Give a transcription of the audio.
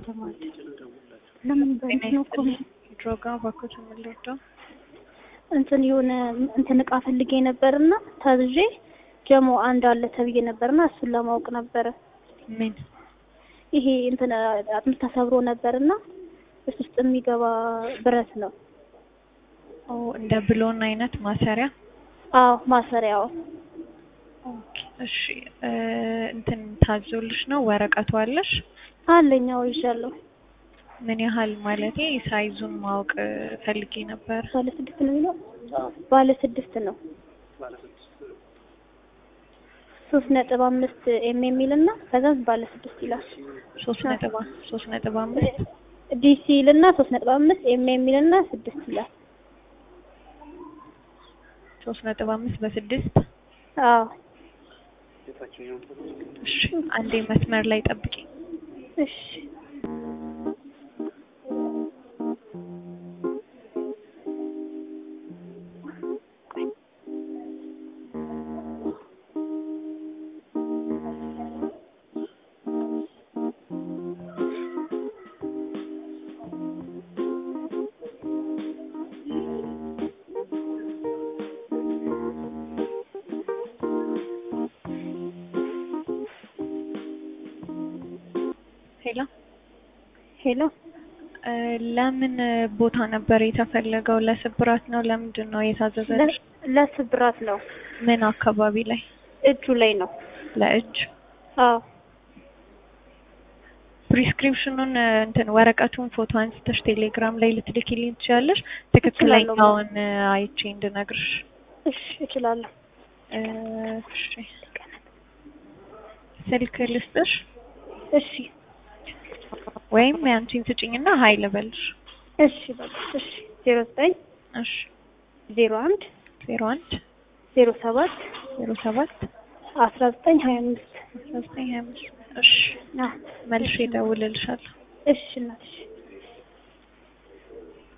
ተማሪ ለምን በእንትን ነው እኮ ድሮጋ ባኮት የምንወደው እንትን የሆነ እንትን እቃ ፈልጌ ነበርና ታዝዤ ጀሞ አንድ አለ ተብዬ ነበርና እሱን ለማወቅ ነበረ። ምን ይሄ እንትን አጥንት ተሰብሮ ነበርና እሱ ውስጥ የሚገባ ብረት ነው። ኦ እንደ ብሎን አይነት ማሰሪያ አዎ ማሰሪያው ኦኬ እሺ እ እንትን ታዞልሽ ነው ወረቀቱ አለሽ አለኛው ይዣለሁ። ምን ያህል ማለቴ ሳይዙን ማወቅ እ ፈልጌ ነበር ባለ ስድስት ነው የሚለው ባለ ስድስት ነው። ሶስት ነጥብ አምስት ኤም የሚል እና ከዛ ባለ ስድስት ይላል። ሶስት ነጥብ አ- ሶስት ነጥብ አምስት ዲሲ ይልና ሶስት ነጥብ አምስት ኤም የሚል እና ስድስት ይላል። ሶስት ነጥብ አምስት በስድስት አዎ እሺ አንዴ መስመር ላይ ጠብቂ እሺ ሄሎ ሄሎ እ ለምን ቦታ ነበር የተፈለገው ለስብራት ነው ለምንድን ነው የታዘዘልሽ ለ- ለስብራት ነው ምን አካባቢ ላይ እጁ ላይ ነው። ለእጅ አዎ ፕሪስክሪፕሽኑን እ እንትን ወረቀቱን ፎቶ አንስተሽ ቴሌግራም ላይ ልትልኪልኝ ትችያለሽ ትክክለኛውን እ አይቼ እንድነግርሽ እሺ እችላለሁ። እ እሺ ስልክ ልስጥሽ እሺ ወይም ያንቺን ስጭኝና ሀይ ልበልሽ እሺ በቃ እሺ ዜሮ ዘጠኝ እሺ ዜሮ አንድ ዜሮ አንድ ዜሮ ሰባት ዜሮ ሰባት አስራ ዘጠኝ ሀያ አምስት አስራ ዘጠኝ ሀያ አምስት እሺ አዎ መልሼ እደውልልሻለሁ እሺ እናትሽ